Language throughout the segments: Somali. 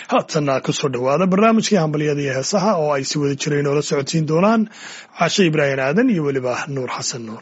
haatanna kusoo dhowaada barnaamijkii hambalyada iyo heesaha oo ay si wada jireen oola socodsiin doonaan cashe ibraahim aadan iyo weliba nuur xasan nuur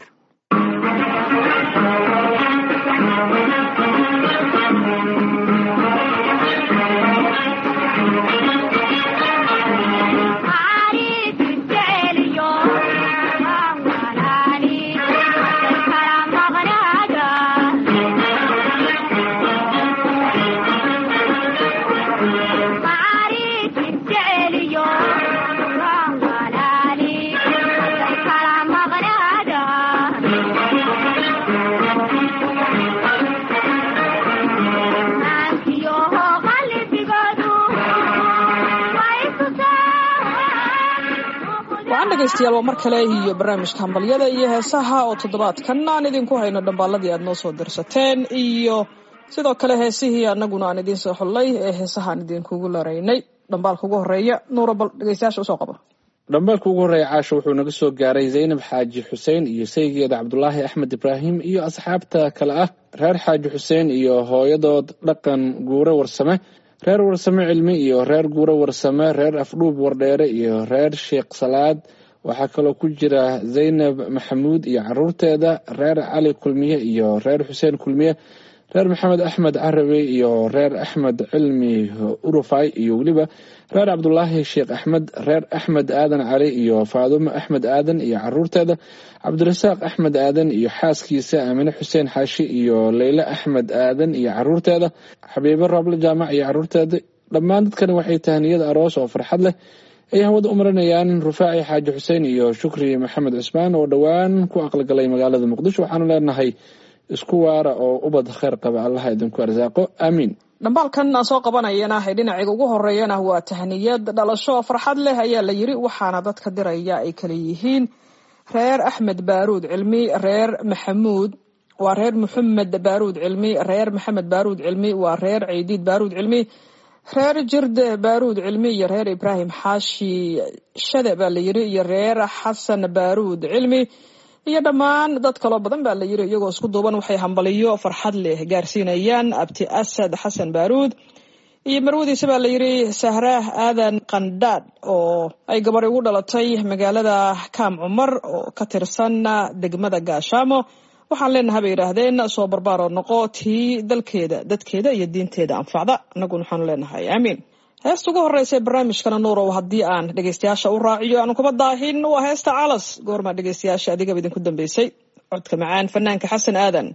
wacan dhegaystayaal waa mar kale iyo barnaamijka hambalyada iyo heesaha oo toddobaadkan aan idinku hayno dhambaaladii aad noo soo dirsateen iyo sidoo kale heesihii annaguna aan idiin soo xullay ee heesahaan idinkugu laraynay dhambaalka ugu horeeya nuuro bal dhegaystayaasha usoo qaba dhambaalka ugu horreeya caasho wuxuu naga soo gaaray zaynab xaaji xuseen iyo saygeeda cabdulaahi axmed ibraahim iyo asxaabta kale ah reer xaaji xuseen iyo hooyadood dhaqan guure warsame reer warsame cilmi iyo reer guure warsame reer afdhuub wardheere iyo reer sheekh salaad waxaa kaloo ku jira zaynab maxamuud iyo caruurteeda reer cali kulmiye iyo reer xuseen kulmiye reer maxamed axmed carabi iyo reer axmed cilmi urufay iyo weliba reer cabdulaahi sheekh axmed reer axmed aadan cali iyo faadumo axmed aadan iyo caruurteeda cabdirasaaq axmed aadan iyo xaaskiisa aamine xuseen xaashi iyo leyle axmed aadan iyo caruurteeda xabiibo roble jaamac iyo caruurteeda dhammaan dadkani waxay tahniyada aroos oo farxad leh ay hawada u marinayaan rufaaci xaaji xuseen iyo shukri maxamed cusmaan oo dhowaan ku aqalgalay magaalada muqdisho waxaanu leenahay isku waara oo ubad kheyr qaba allaha idinku arsaaqo aamiin dhambaalkan aan soo qabanayana ee dhinaciga ugu horeeyana waa tahniyad dhalasho farxad leh ayaa la yiri waxaana dadka diraya ay kala yihiin reer axmed baaruud cilmi reer maxamuud waa reer maxamed baaruud cilmi reer maxamed baaruud cilmi waa reer ciidiid baaruud cilmi reer jirde baaruud cilmi iyo reer ibraahim xaashi shade baa la yiri iyo reer xasan baaruud cilmi iyo dhammaan dad kaloo badan baa la yiri iyagoo isku duuban waxay hambaliyo farxad leh gaarsiinayaan abti asad xasan baaruud iyo marwadiisa baa la yiri sahraah aadan qandhaadh oo ay gabadhi ugu dhalatay magaalada kaam cumar oo ka tirsan degmada gaashaamo waxaan leenaha bay yidhaahdeen soo barbaaroo noqo tii dalkeeda dadkeeda iyo diinteeda anfacda annaguna waxaanu leenahay aamiin heesta ugu horeysa barnaamijkana nuurow haddii aan dhegaystayaasha u raaciyo aan kuma daahin waa heesta calas goormaa dhegaystayaasha adigaba idinku dambeysay codka macaan fanaanka xasan aadan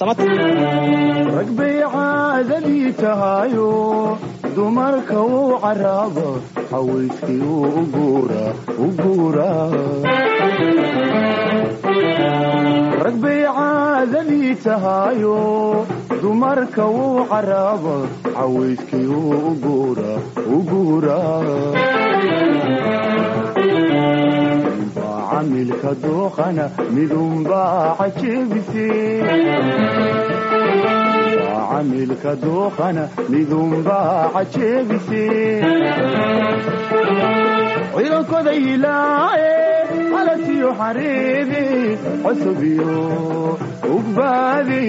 rag bay caadadii tahayo dumarka uu caraabo hawayskii uu u guuraa rag bay caadadii tahayo dumarka wuu caraabo cawayskii uu u guuraa midunbaa camilka dooqana midunbaa cajebise camilka dooqana midunbaa cajebise ciidankoda ilaaye alasiyo xareede cosobiyo ugbaade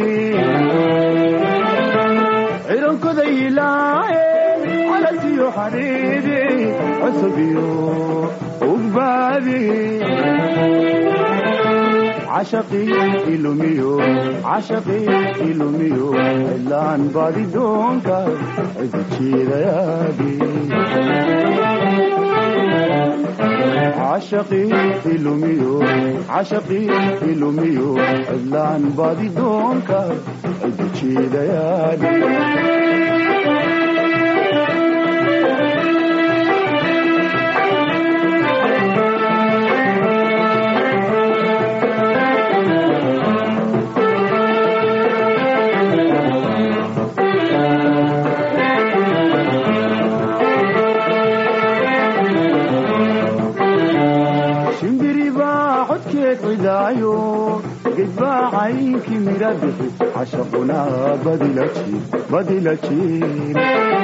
ciidankoda ilaaye alasiyo xareede cosobiyo ugbaade cashaqii ilumiyo cashaqii ilumiyo cidlaan baadi doonka cidi jeedayaadi cashaqii ilumiyo cashaqii ilumiyo cidlaan baadi doonka cidi jeedayaadi gedbaa caynkii midha bixi cashaquna badila jiir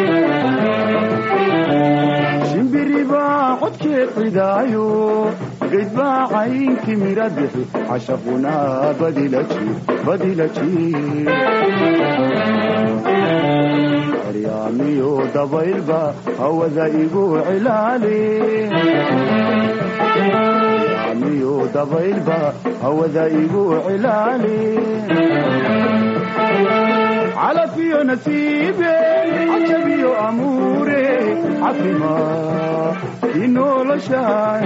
shimbiribaa codkeed cidaayo gedbaa caynkii midha bixi cashaquna badila jiir badila jiir yaamiyo dabaylba hawada igu cilaali yaamiyo dabaylba hawada igu cilaali calafiyo nasiibe cajabiyo amuure cafima inoloshaay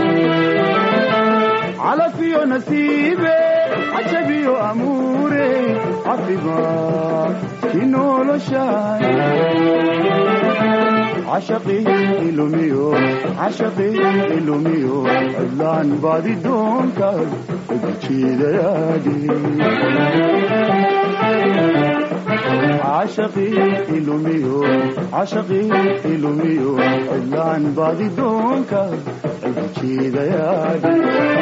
calafiyo nasiibe cajabiyo amuure cafima inoloshaay cashaqi ilumiyo cashaqi ilumiyo cidlaan baadi doonkaas ugujiidayaadi cashaqi ilumiyo cashaqi ilumiyo cidlaan baadi doonkaas ugujiidayaadi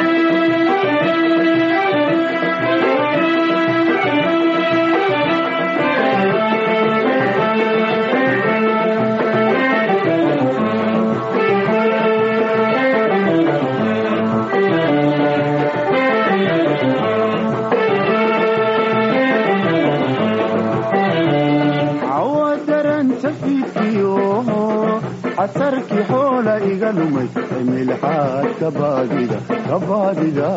casarkii xoola iga lumay cimilxaad kabaadida kabaadida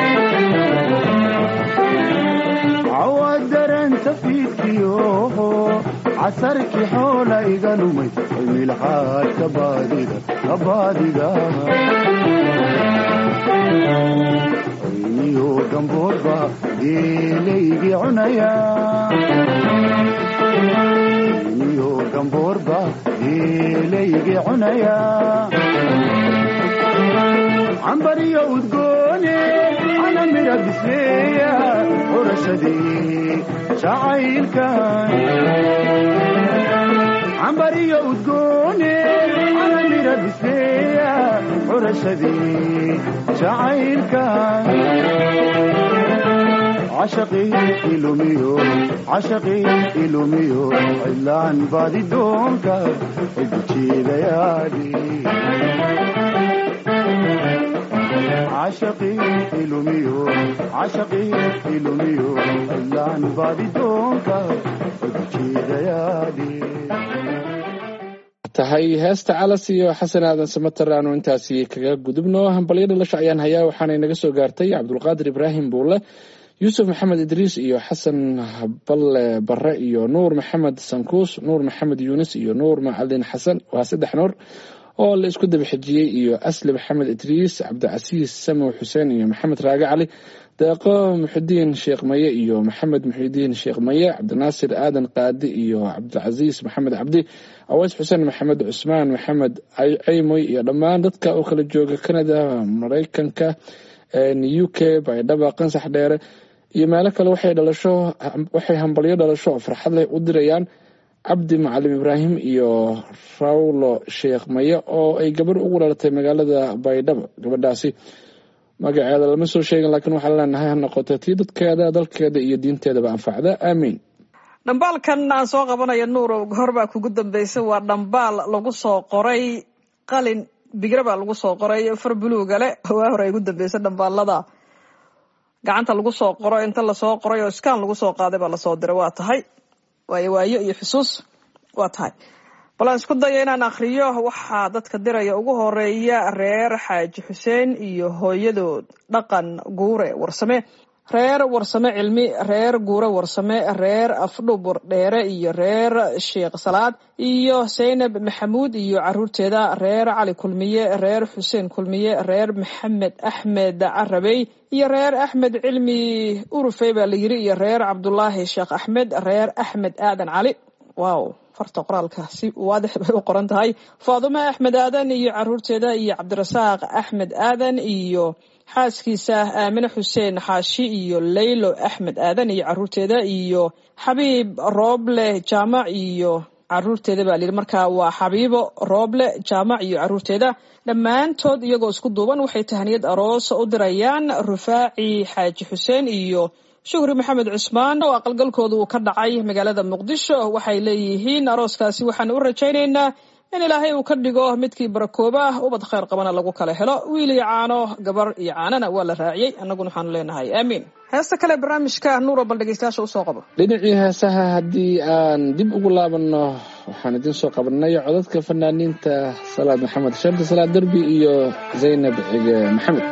cawadaranta fiidkiyo casarkii xoola iga lumay cimilxaad kabaadida kabaadida ayniyo gamboodba geelaygii cunaya ayniyo gamboorba geelaygii cunaya cambariyo udgoone ana mira bisleeya xurashadii jacaylkan cambariyo udgoone ana mira bisleeya xurashadii jacaylkan cashaqi ilumiyo cashaqi ilumiyo cidlaan baadi doonka cidjiidayaadi cashaqi ilumiyo cashaqi ilumiyo cidlaan baadi doonka cidjiidayaadi tahay heesta calas iyo xasan aadan samater aanu intaasi kaga gudubno hambalyo dhalasho ayaan hayaa waxaanay naga soo gaartay cabdulqaadir ibraahim buule yuusuf maxamed idriis iyo xasan balle bare iyo nuur maxamed sankuus nuur maxamed yuunis iyo nuur macalin xasan waa saddex nuur oo la isku daba xejiyey iyo asli maxamed idriis cabdicasiis samow xuseen iyo maxamed raage cali deeqo muxidiin sheekh maye iyo maxamed muxidiin sheekh maye cabdinaasir aadan qaadi iyo cabdicasiis maxamed cabdi aweys xuseen maxamed cusmaan maxamed ceymoy iyo dhammaan dadka oo kala jooga canada maraykanka u k baydhaba qansax dheere iyo meelo kale waxay dhalasho waxay hambalyo dhalasho oo farxad leh u dirayaan cabdi macalim ibraahim iyo rawlo sheekh maye oo ay gabarh ugu dhalatay magaalada baydhabo gabadhaasi magaceeda lama soo sheegin laakiin waxaan leenahay ha noqoto tii dadkeeda dalkeeda iyo diinteedaba anfacda aamiin dhambaalkan aan soo qabanayo nuurow horbaa kugu dambeysay waa dhambaal lagu soo qoray qalin bigre baa lagu soo qoray far buluuga le waa hore ay ugu dambeysay dhambaalada gacanta lagu soo qoro inta lasoo qoray oo iskaan lagu soo qaaday baa lasoo diray waa tahay waayo waayo iyo xusuus waa tahay bal aan isku daya inaan akriyo waxaa dadka diraya ugu horeeya reer xaaji xuseen iyo hooyadood dhaqan guure warsame reer warsame cilmi reer guure warsame reer afdhubur dheere iyo reer sheekh salaad iyo zaynab maxamuud iyo caruurteeda reer cali kulmiye reer xuseen kulmiye reer maxamed axmed carabey iyo reer axmed cilmi urufey baa la yiri iyo reer cabdulaahi sheekh axmed reer axmed aadan cali wow farta qoraalka si waadix bay u qoran tahay faadume axmed aadan iyo caruurteeda iyo cabdirasaaq axmed aadan iyo xaaskiisa aamine xuseen xaashi iyo leylo axmed aadan iyo caruurteeda iyo xabiib rooble jaamac iyo caruurteeda baa layidhi marka waa xabiibo rooble jaamac iyo caruurteeda dhammaantood iyagoo isku duuban waxay tahniyad aroos u dirayaan rufaaci xaaji xuseen iyo shukri maxamed cusmaan oo aqalgalkooda uu ka dhacay magaalada muqdisho waxay leeyihiin arooskaasi waxaan u rajaynaynaa in ilaahay uu ka dhigo midkii barakooba ah ubad khayr qabana lagu kala helo wiil iyo caano gabar iyo caanana waa la raaciyey annaguna waxaanu leenahay aamiin heesta kale barnaamijka nuuro bal dhegeystayaasha usoo qabo dhinacii heesaha haddii aan dib ugu laabanno waxaan idiin soo qabanay codadka fanaaniinta salaad maxamed shardi salaad derbi iyo zaynab cige maxamed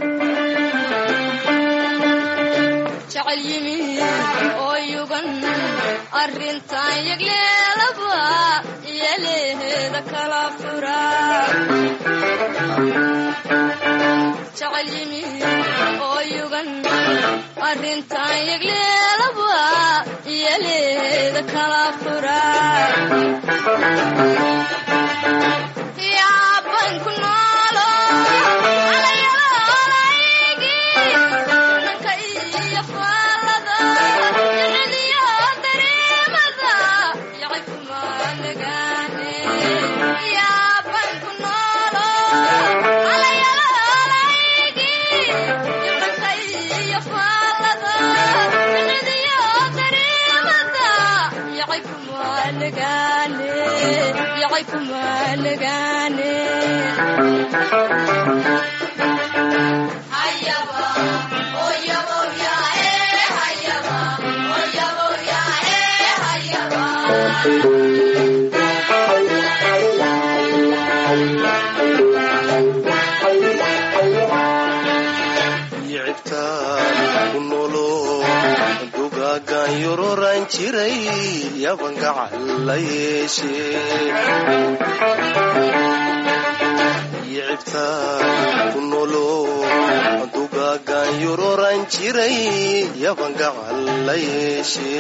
jecel yimi oo yugan arrintan yagleelaba iyaleheeda kala fura jecel yimi oo yugan arrintan yagleelaba iyaleheeda kala fura yaaban ku noolo alayoolaygi dhanka iyo faallada jeceliyo dareemada yacay kuma nagaane yaaban ku noolo alayoolaygi dhanka iyo faallada jeceliyo dareemada yacay kuma nagaane yacay kuma nagaane hayaba oyabo yae hayaba oyabo yae hayaba yicibtaan ku noolo dugaagan yororan jiray yaban gacal la yeeshe yicibtaan ku noolo dugaagan yororan jiray yaban gacal la yeeshe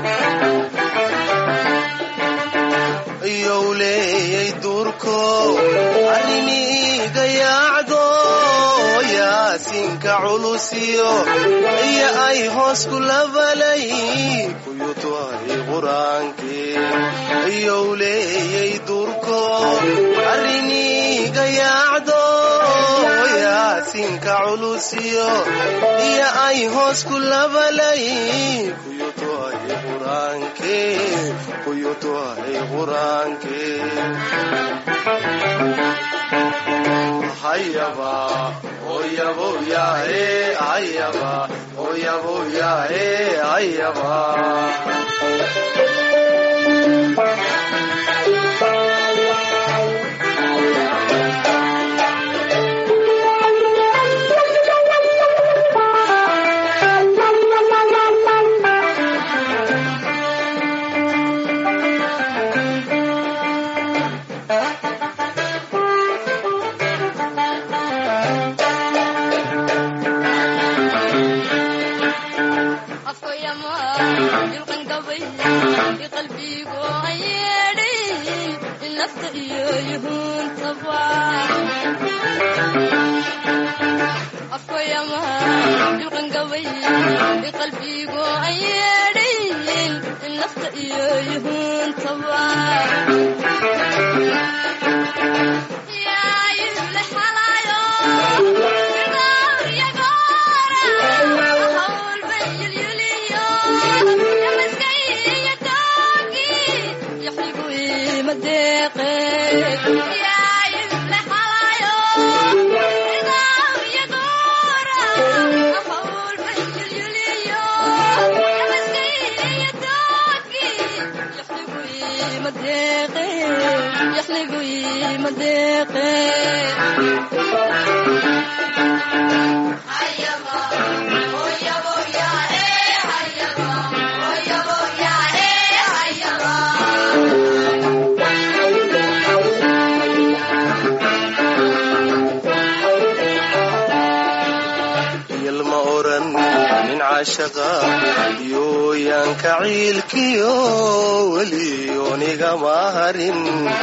yowleeyay duurko arrimiiga yaacdo yaasinka culusiyo iyo ay hoos ku labalay kuyutu ay qur-aankii yowleeyay duurko arrimiiga yaacdo yaasinka culusiyo iyo ay hoos ku labalay kuyutu ay qur-aankii kuyutu ay qur-aankii hayaba oyabo yae hayaba oyabo yae hayaba afkoyama yulqan gabay iqalbigo ayeedhay in nafta iyo yuhuuntaba afkoyama yulqan gabay iqalbigo ayeedhay in nafta iyo yuhuuntaba yaayule xalaayo madeeqe yalma oran nin caashaqa yooyaanka ciilkiyo weliyoonigama harin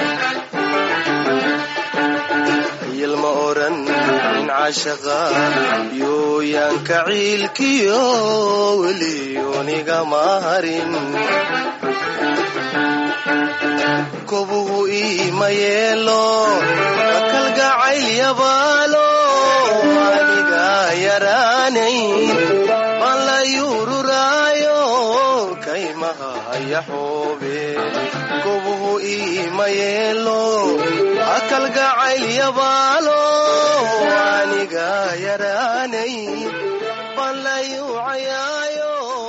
yalma oran nin caashaqa yooyaanka ciilkiyo weliyoonigama harin kobuhu iima yeelo kalgacayl yabaalo aniga yaraanayn baan la yururaayo kaymaha yaxoobe kobuhu iima yeelo akalgacayl yabaalo aniga yaraanay ballayu cayaayo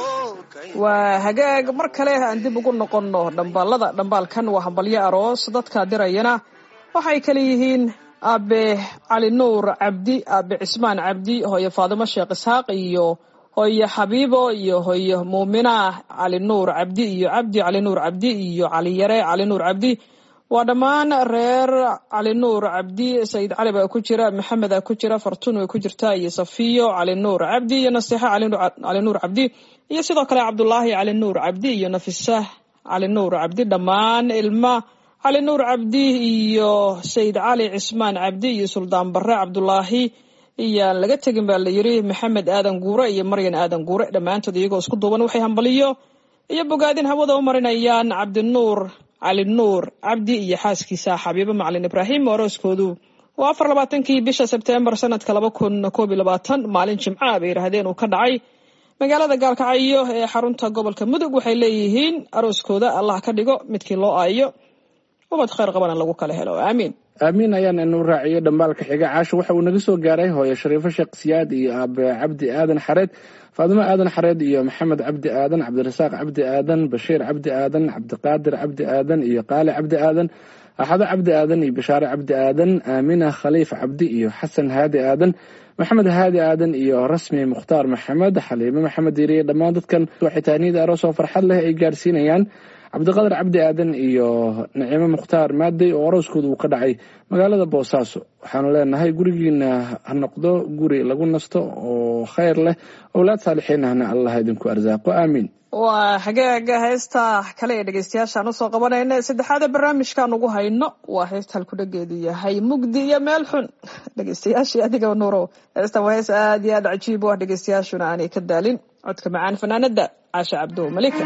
waa hagaag mar kale aan dib ugu noqonno dhambaalada dhambaalkan waa hambalyo aroos dadka dirayana waxay kale yihiin aabe cali nuur cabdi aabe cismaan cabdi hooyo faadimo sheekh isxaaq iyo hooyo xabiibo iyo hooyo muumina cali nuur cabdi iyo cabdi cali nuur cabdi iyo cali yare cali nuur cabdi waa dhammaan reer cali nuur cabdi sayid cali baa ku jira maxamed aa ku jira fartuun way ku jirtaa iyo safiyo cali nuur cabdi iyo naseexo cali nuur cabdi iyo sidoo kale cabdulaahi cali nuur cabdi iyo nafisa cali nuur cabdi dhammaan ilma cali nuur cabdi iyo sayid cali cismaan cabdi iyo suldaan bare cabdulaahi iyaan laga tegin baa la yiri maxamed aadan guure iyo maryan aadan guure dhammaantood iyagoo isku duuban waxay hambaliyo iyo bogaadin hawada u marinayaan cabdinuur cali nuur cabdi iyo xaaskiisa xabiibo macalin ibraahim orooskoodu waa afar labaatankii bisha sebtembar sanadka laba kun koob iyo labaatan maalin jimca bay yidhaahdeen uu ka dhacay magaalada gaalkacyo ee xarunta gobolka mudug waxay leeyihiin arooskooda allah ka dhigo midkii loo aayo ubad khayr qabana lagu kala helo aamiin aamiin ayaan inu raaciyo dhambaalka xiga caasho waxa uu naga soo gaaray hooyo shariifo sheekh siyaad iyo aabe cabdi aadan xareed faadimo aadan xareed iyo maxamed cabdi aadan cabdirasaaq cabdi aadan bashiir cabdi aadan cabdiqaadir cabdi aadan iyo qaali cabdi aadan axado cabdi aadan iyo bashaare cabdi aadan aamina khaliif cabdi iyo xasan haadi aadan maxamed haadi aadan iyo rasmi mukhtaar maxamed xaliime maxamed yiriye dhammaan dadkan waxay tahniyada aroos oo farxad leh ay gaarsiinayaan cabdiqadar cabdi aadan iyo naciimo mukhtaar maadey oo arooskooda uu ka dhacay magaalada boosaaso waxaanu leenahay gurigiina ha noqdo guri lagu nasto oo khayr leh owlaad saalixiinahna allah idinku arsaaqo aamiin waa hagaaga heesta kale ee dhegeystayaashaan usoo qabanayna saddexaada barnaamijkaan ugu hayno waa heesta halkudhageedu yahay mugdi iyo meel xun dhegeystayaashii adiga nuurow heestan waa hees aad iyo aad cajiib u ah dhegeystayaashuna aanay ka daalin codka macaan fanaanada caasha cabdo malika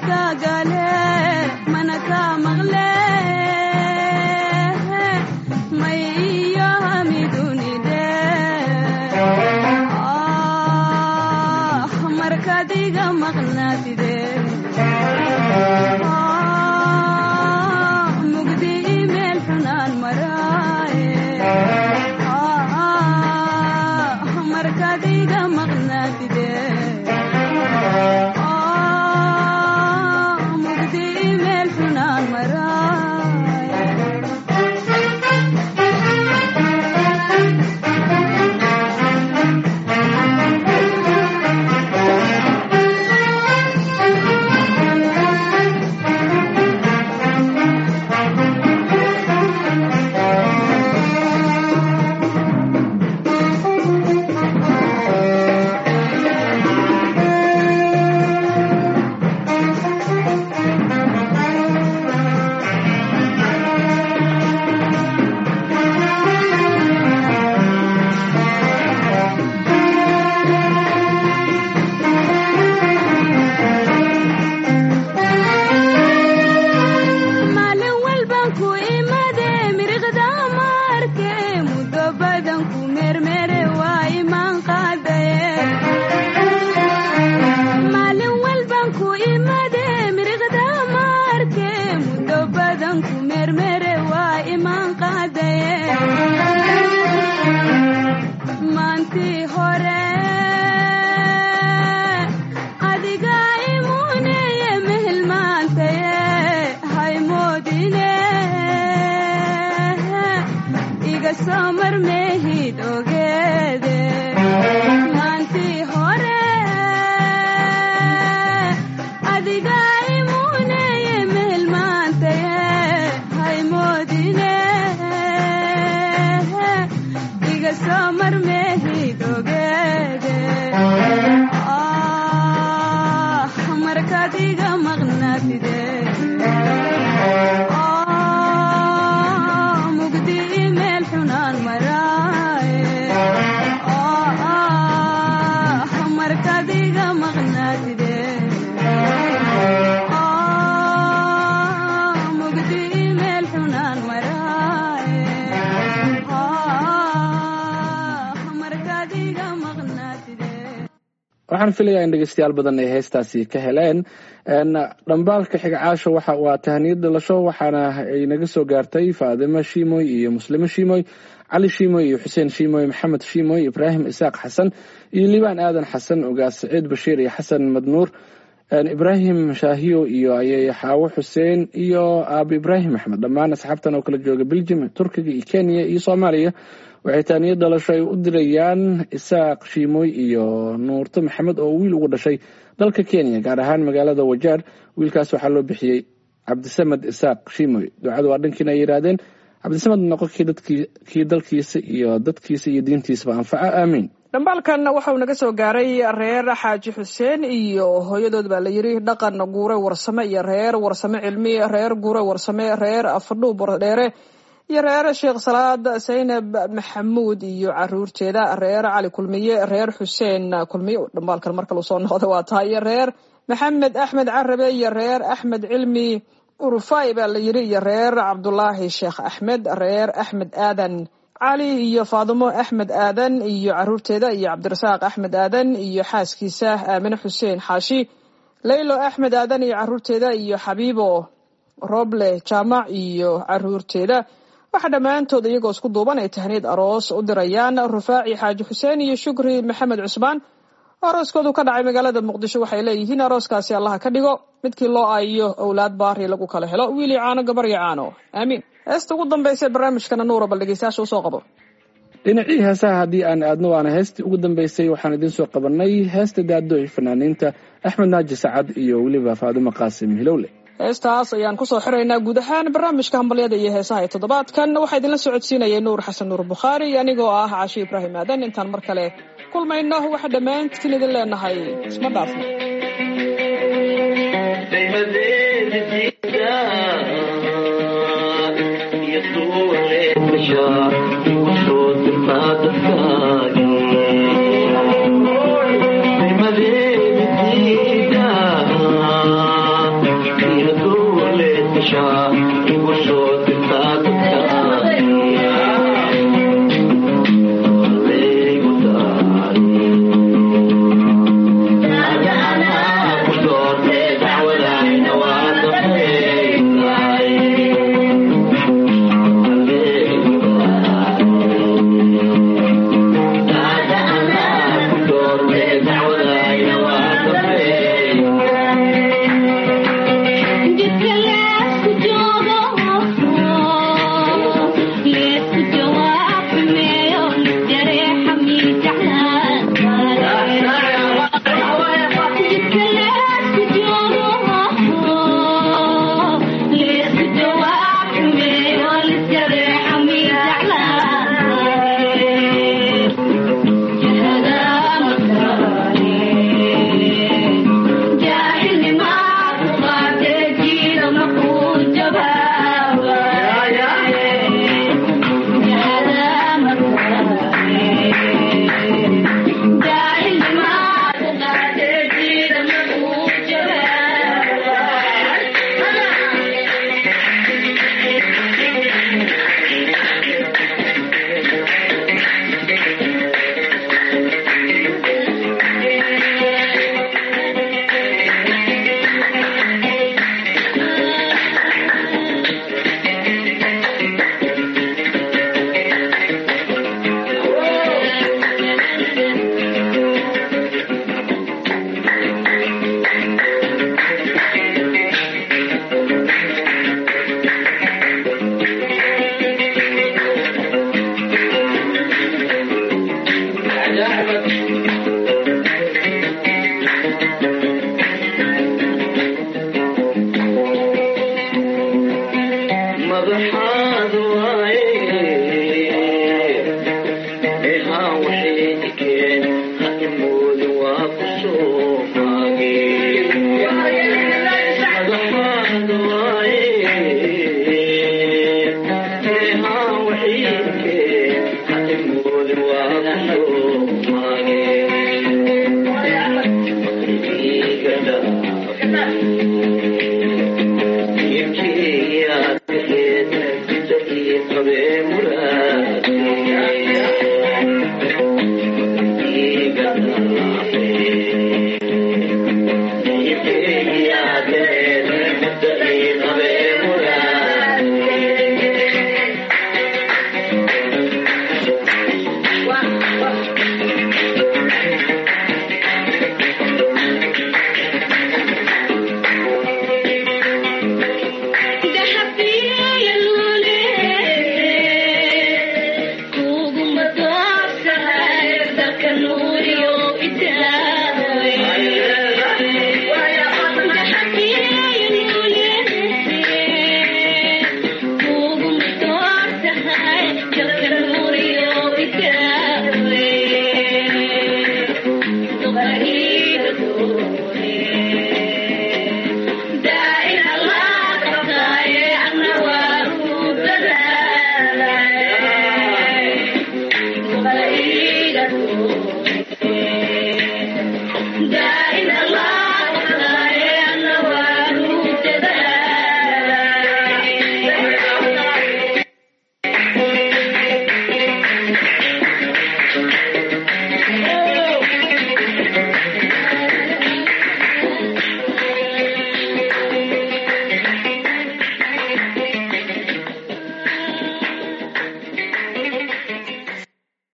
ka gale mana ka maqle may iyo hamidunide ah markaad iga maqnaatide ah mugdi imeel xunaan maraaye ah markaad iga maqnaatide ah mugdi imeel xunaan maraaye maalin walban ku imade miriqda maarke muddo badan ku mermere waa imaan qaadaye maalin walban ku imade miriqda maarke muddo badan ku mermere waa imaan qaadaye maantii hore adiga imuneye mehelmaantaye haymoodine iga soo marmeehid ogeede maantii hore adiga imuneye mehelmaantaye haymoodine iga soo marmeehid ogeede ah markaad iga maqnaatide ah mugdi imeel xunaan maraaye ah markaad iga maqnaatide ah mugdi imeel xunaan maraaye ah markaad iga maqnaatide waxaan filayaa in dhegeystayaal badan ay heestaasi ka heleen n dhambaalka xigcaasha waxa waa tahaniyad dhalasho waxaana ay naga soo gaartay faadimo shiimoy iyo muslimo shiimoy cali shiimoy iyo xuseen shiimoy maxamed shiimoy ibraahim isaaq xasan iyo liibaan aadan xasan ogaas saciid bashiir iyo xasan madnuur n ibraahim shaahiyo iyo ayay xaawo xuseen iyo aabi ibraahim axmed dhammaan asxaabtan oo kala jooga beljim turkiga iyo kenya iyo soomaaliya waxay taaniyad dhalasho ay u dirayaan isaaq shiimoy iyo nuurto maxamed oo wiil ugu dhashay dalka kenya gaar ahaan magaalada wajaar wiilkaas waxaa loo bixiyey cabdisamed isaaq shiimoy ducadu waa dhankiina ay yidhaahdeen cabdisamed noqo kii dadkii kii dalkiisa iyo dadkiisa iyo diintiisaba anfaca aamiin dhambaalkan waxauu naga soo gaaray reer xaaji xuseen iyo hooyadood baa la yidhi dhaqan guure warsame iyo reer warsame cilmi reer guure warsame reer afadhuu bordheere iyo reer sheekh salaad saynab maxamuud iyo caruurteeda reer cali kulmiye reer xuseen kulmiye dhambaalkan marka uu soo noqda waa tahay iyo reer maxamed axmed carabe iyo reer axmed cilmi urufai baa la yidhi iyo reer cabdulaahi sheekh axmed reer axmed aadan cali iyo faadimo axmed aadan iyo caruurteeda iyo cabdirasaaq axmed aadan iyo xaaskiisa aamine xuseen xaashi laylo axmed aadan iyo caruurteeda iyo xabiibo roble jaamac iyo caruurteeda waxaa dhammaantood iyagoo isku duuban ay tahniyad aroos u dirayaan rufaaci xaaji xuseen iyo shukri maxamed cusmaan arooskoodu ka dhacay magaalada muqdisho waxay leeyihiin arooskaasi allaha ka dhigo midkii loo aayiyo owlaad baari lagu kala helo wiil iyo caano gabar iyo caano aamiin heesta ugu dambaysa barnaamijkana nuura bal dhegeystayaasha usoo qabo dhinacii heesaha haddii aan aadno waana heestii ugu dambeysay waxaan idiin soo qabanay heesta daado ee fanaaniinta axmed naaji sacad iyo weliba faadimo qaasim hilowle heestaas ayaan kusoo xiraynaa guud ahaan barnaamijka hambalyada iyo heesaha ee toddobaadkan waxaa idinla socodsiinayay nuur xasan nuur bukhaari anigoo ah caashi ibraahim aadan intaan mar kale kulmayno waxaa dhammaantiin idin leenahay isma dhaafno Thank you. nolosha igu soo